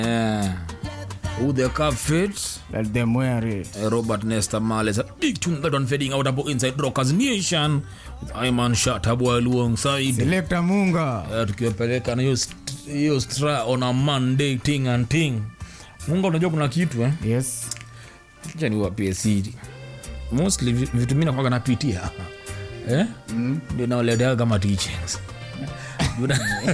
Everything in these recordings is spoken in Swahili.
Eh, who the cup fits Let them wear it. Eh, Robert Nesta Marley a big tune that one fading out about inside Rockers Nation with Iman Shatabwa alongside Selector Munga. Eh, tukiwapeleka na hiyo st- hiyo stra on a Monday ting and ting. Mungu unajua kuna kitu eh? Yes. Acha niwapie siri. Mostly vi- vitu mimi nakuwaga napitia. Eh? Ndio naoletea kama teachings. Juu na-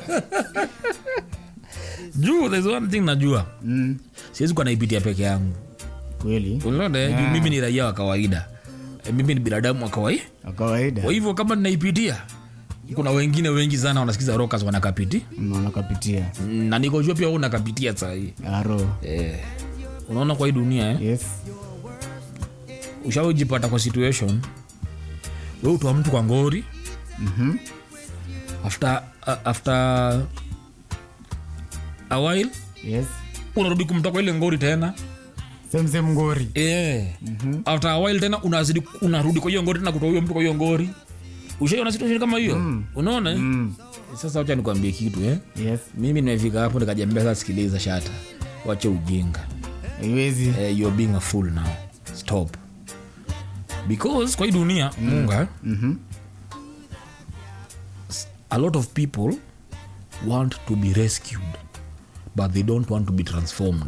Juu there's one thing najua. Mm. Siwezi kuwa naipitia peke yangu. Kweli. Unaona yeah. Juu mimi ni raia wa kawaida. Eh, Mimi ni binadamu wa kawaida. Kwa kawaida. Kwa hivyo kama ninaipitia kuna wengine wengi sana wanasikiza rockers wanakapiti Unaona kapitia. na nikojua pia wewe unakapitia saa hii Aro. eh, unaona kwa hii dunia eh? Yes. ushaujipata kwa situation we utoa mtu kwa ngori Mhm. after, uh, after a while Yes. unarudi kumtoa kwa ile ngori tena Same same ngori. eh. after a while tena unazidi unarudi kwa hiyo ngori tena kutoa huyo mtu kwa hiyo ngori ushaiona situation kama hiyo unaona eh? Mm. sasa wacha nikwambie kitu eh? Yes. mimi nimefika hapo nikajambia sasa sikiliza shata wache ujinga Haiwezi. eh, you're being a fool now stop because kwa hii dunia munga Mhm. a lot of people want to be rescued but they don't want to be transformed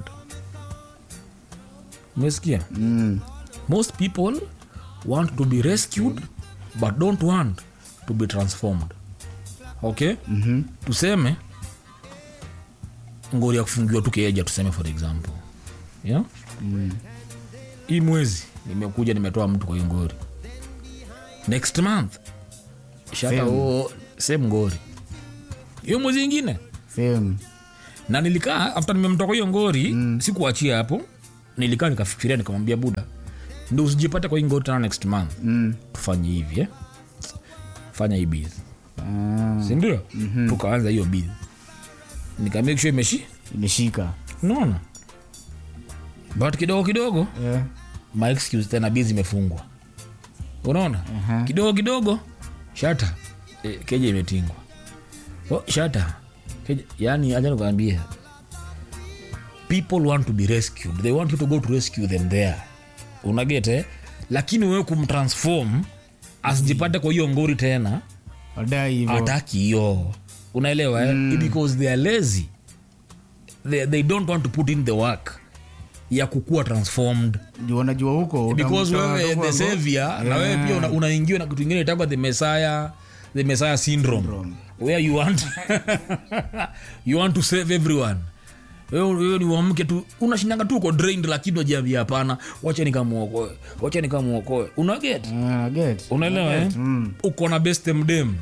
umesikia Mm. most people want to be rescued but don't want to be transformed okay Mhm. tuseme ngori ya kufungiwa tu keja tuseme for example yeah? Mm. hii mwezi nimekuja nimetoa mtu kwa hiyo ngori next month shata Same. o same ngori hiyo mwezi ingine Same. na nilikaa after nimemtoka hiyo ngori mm. sikuachia hapo nilikaa nikafikiria nikamwambia buda ndo usijipate kwa hii ngori tena next month Mm. tufanye hivi eh? fanya hii bizi Ah. sindio mm-hmm. tukaanza hiyo bizi nikamake sure imeshi Imeshika. unaona but kidogo kidogo Yeah. my excuse tena bizi imefungwa unaona Aha. kidogo kidogo shata e, keja imetingwa oh, shata keja, yani acha nikuambia people want to be rescued they want you to go to rescue them there unagete lakini wewe kumtransform asijipate kwa hiyo ngori tena Wadai hivyo. ataki hiyo unaelewa eh? because they are lazy they, they don't want to put in the work ya kukuwa transformed Juu wanajua huko. because utamtoa wewe huko the ambao- savior na wewe Yeah. pia una- unaingiwa na kitu ingine itagwa the messiah the messiah syndrome, Syndrome. where you want you want to save everyone wewe wewe ni wamke tu unashindanga tu uko drained lakini wajiambia hapana wacha nikamuokoe wacha nikamuokoe unaget Ah, get. unaelewa eh? Mm. uko na best mdem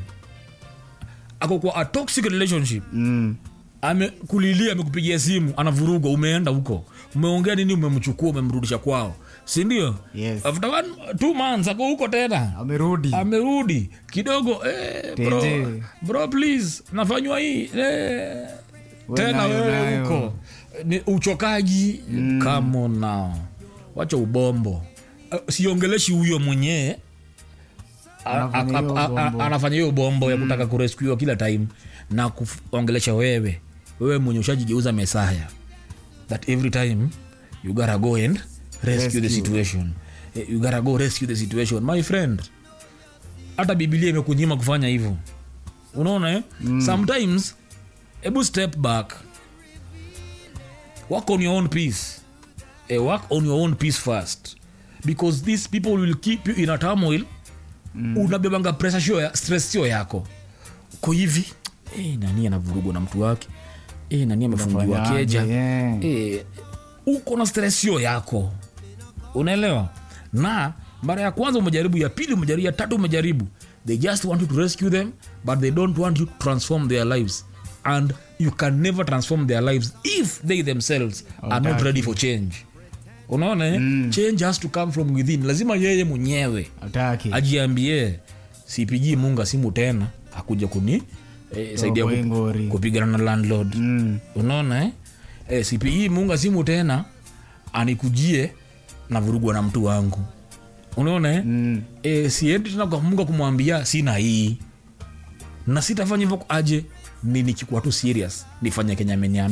ako kwa a toxic relationship Mm. amekulilia amekupigia simu anavurugwa umeenda huko umeongea nini umemchukua umemrudisha kwao sindio Yes. after one, two months ako huko tena Amerudi. amerudi kidogo eh, bro, Tete. bro please nafanywa hii eh. We tena nayo, wewe nayo. huko ni uchokaji mm. come on now wacha ubombo uh, siongeleshi huyo mwenyewe a- Anafanya a- hiyo a- a- bombo. anafanya hiyo bombo ya kutaka kurescuiwa kila time na kuongelesha wewe wewe mwenye ushajigeuza mesaya that every time you gotta go and rescue, the Rescue. situation Eh, you gotta go rescue the situation my friend hata bibilia imekunyima kufanya hivyo unaona eh? mm. sometimes hebu step back work on your own peace eh, work on your own peace first because these people will keep you in a turmoil mm. unabebanga pressure sio ya, stress sio yako ko hivi eh, nani anavurugwa na mtu wake eh, nani amefungiwa Unafanyaje? keja Yeah. eh, uko na stress sio yako unaelewa na mara ya kwanza umejaribu ya pili umejaribu ya tatu umejaribu they just want you to rescue them but they don't want you to transform their lives and you can never transform their lives if they themselves are not Hawataki. ready for change unaona eh? change has to come from within lazima yeye mwenyewe Ataki. ajiambie sipigii munga simu tena akuja kuni eh, saidia kwa hii kup- ngori. kupigana na landlord Mm. unaona eh? eh, sipigii munga simu tena anikujie na vurugwa na mtu wangu unaona eh? Mm. eh, siendi tena kwa munga kumwambia sina hii na sitafanya hivyo aje ni nikikuwa tu serious nifanye kenya ameniambi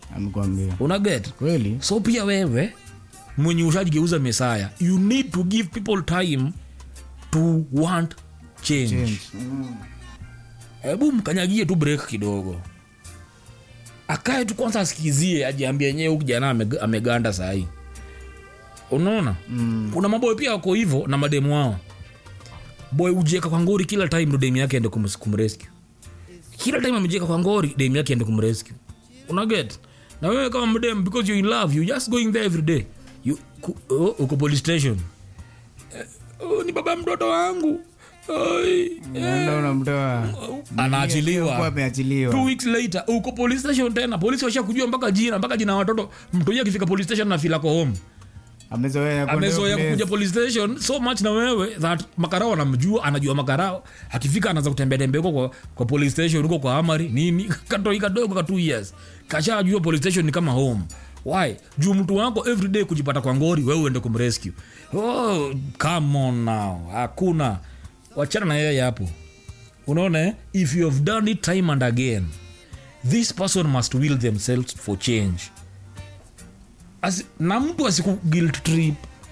amekwambia una get kweli so pia wewe mwenye ushajigeuza mesaya you need to give people time to want change change hebu mkanyagie tu break kidogo akae tu kwanza asikizie ajiambia enyewe huyu kijana ameg- ameganda sahii unaona mm. kuna maboy pia wako hivyo na mademu wao boy ujieka kwa ngori kila time ndo demu yake ende kum- kumrescue kila time amejieka kwa ngori demu yake ende kumrescue unaget na wewe kama mdem because you're in love you just going there every day you, ku, oh, uko police station eh, oh, ni baba mtoto wangu Oi, Unaenda unamtoa Alikuwa anaachiliwa ameachiliwa two weeks later uko police station tena polisi washa kujua mpaka jina mpaka jina ya watoto mtoia akifika police station na filako home amezoea kwenda amezoea place. kukuja police station so much na wewe that makarao anamjua anajua makarao akifika anaanza kutembea tembea huko kwa, kwa police station huko kwa amari nini katoi kadogo ka two years kashajua police station ni kama home why juu mtu wako everyday kujipata kwa ngori wewe uende kumrescue oh, come on now hakuna wachana na yeye hapo unaona eh? if you have done it time and again this person must will themselves for change Asi, na mtu asiku guilt trip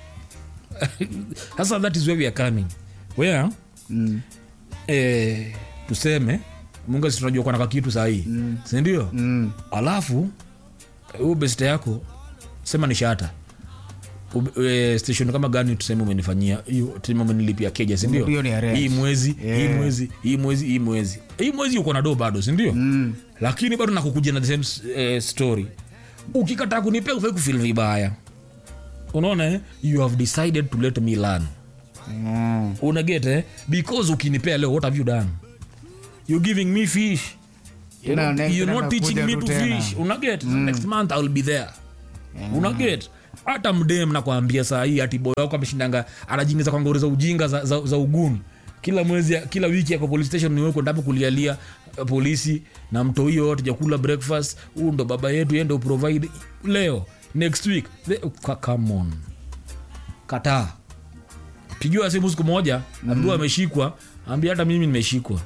sasa that is where we are coming where Mm. eh, tuseme mungu si tunajua kwanaka kitu sahii mm. sindio Mm. alafu huyu beste yako sema ni shata Ube- e, station kama gani tuseme umenifanyia hiyo tuseme umenilipia keja sindio Hiyo ni arrange. hii mwezi Yeah. hii mwezi hii mwezi hii mwezi hii mwezi uko na do bado sindio Mm. lakini bado nakukuja na the same eh, story ukikataa kunipea ufai kufil vibaya unaona eh? you have decided to let me learn Yeah. unaget eh? because ukinipea leo what have you done you giving me fish you're Tena not, next you're not anakuja teaching me tu to tena. fish unaget next month iwill be there unaget hata mdem nakwambia saa hii ati boy wako ameshindanga anajingiza kwa ngori za ujinga za, za, za uguni kila mwezi kila wiki ako police station niweko ndapo kulialia uh, polisi na mto hiyo yote jakula breakfast huu ndo baba yetu yende uprovide leo next week The, ka- come on kataa pigiwa simu siku moja ambiwa ameshikwa ambia hata mimi nimeshikwa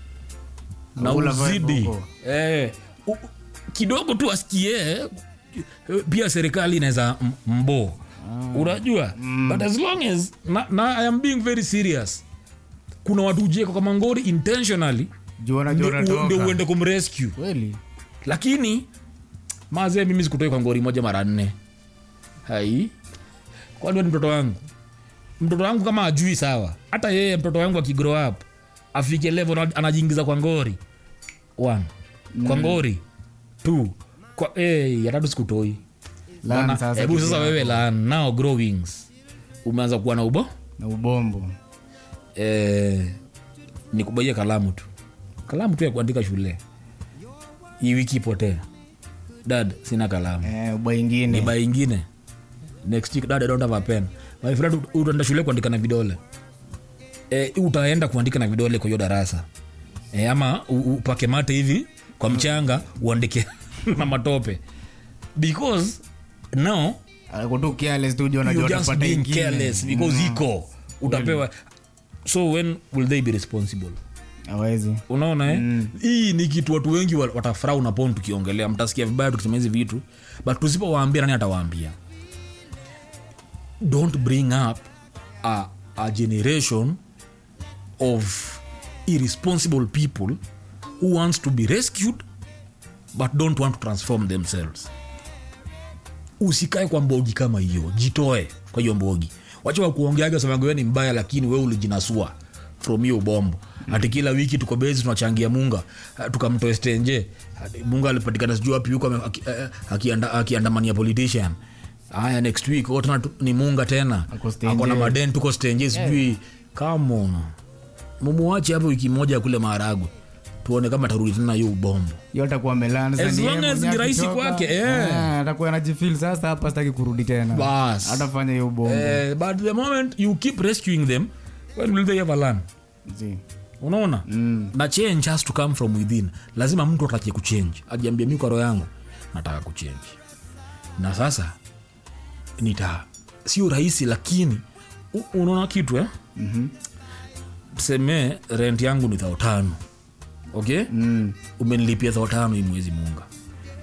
na Ula vibe uzidi huko. eh, u- kidogo tu asikie eh, pia serikali inaweza m- mbo unajua but as long as na, na i am being very serious kuna watu ujeka kwa mangori intentionally Juu wanajua ndio ndio unatoka. uende kumrescue kweli lakini mazee mimi sikutoi kwa ngori moja mara nne hai kwani we ni mtoto wangu mtoto wangu kama ajui sawa hata yeye mtoto wangu akigrow up afike level ana- anajiingiza kwa ngori one kwa ngori two kwa hey, ya tatu sikutoi Learn Bana, sasa hebu kitu sasa yako. wewe la now grow wings umeanza kuwa na ubo na ubombo eh, nikubaia kalamu tu kalamu tu ya kuandika shule hii wiki ipotee dad sina kalamu eh, uba ni ingine ba ingine next week dad I don't have a pen my friend ut- utaenda shule kuandika na vidole e, utaenda kuandika na vidole kwa hiyo darasa e, ama u- upake mate hivi kwa mchanga uandike na matope because now Alikuwa tu careless tu juu you anajua just atapata being ingine. careless because iko utapewa so when will they be responsible hawezi unaona eh? hii ni kitu watu wengi wa- watafurahia unapon tukiongelea mtasikia vibaya tukisema hizi vitu but tusipowaambia nani atawaambia don't bring up a, a generation of irresponsible people who wants to be rescued but don't want to transform themselves usikae kwa mbogi kama hiyo jitoe kwa hiyo mbogi wacha wakuongeaga semaga wewe ni mbaya lakini wewe ulijinasua from hiyo bombo hati kila wiki tuko bezi tunachangia munga ah, tukamtoe stenje Hati munga alipatikana sijui wapi huko ame- aki- eh, akianda- akiandamania politician haya next week oh, tena tu- ni munga tena Ako stenje. akona maden tuko stenje sijui come on mumuache hapo wiki moja ya kule maharagwe tuone kama tarudi tena hiyo ubombo hiyo atakuwa amelana sasa As ni long yeye as mwenyewe ni rahisi akitoka, kwake, eh. eh, atakuwa anajifeel sasa hapa sitaki kurudi tena Bas. atafanya hiyo bombo Eh, but the moment you keep rescuing them when will they ever learn Zi. unaona mm. na change has to come from within lazima mtu atake kuchange ajiambia mi kwa roho yangu nataka kuchange na sasa nita sio rahisi lakini u- unaona kitu eh? mm-hmm. tuseme rent yangu ni thao tano okay Mm. umenilipia thao tano hii mwezi munga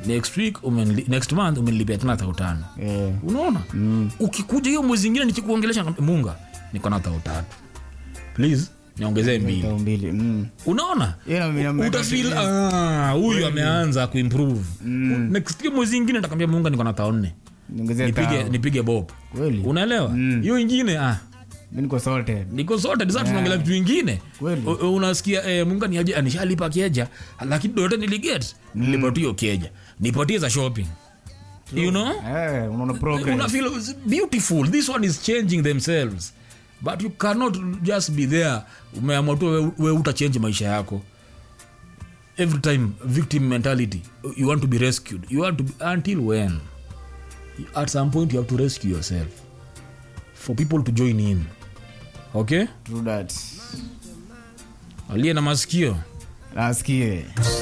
next week umenli, next month umenilipia tena thao tano Eh. unaona mm. ukikuja hiyo mwezi ingine nikikuongelesha nakwambia, munga niko na thao tatu please niongezee mbili Tao mbili. Mm. unaona Hiyo na mimi na- utafil ah, huyu ameanza kuimprove next hiyo mwezi ingine nitakwambia munga niko na thao nne Niongezee nipige, tao. nipige bob Kweli? unaelewa hiyo ingine ah, Mimi niko sorted. niko sote sasa tunaongelea vitu vingine Kweli. U- u- unasikia eh, munga ni aje nishalipa keja lakini dote niliget nilipatia hiyo keja nipatie za shopping you know Eh, unaona una progress. feel it's beautiful this one is changing themselves but you cannot just be there umeamua tu we, we utachange maisha yako every time victim mentality you want to be rescued you want to be, until when at some point you have to rescue yourself for people to join in okay True that. aliye na masikio Nasikie.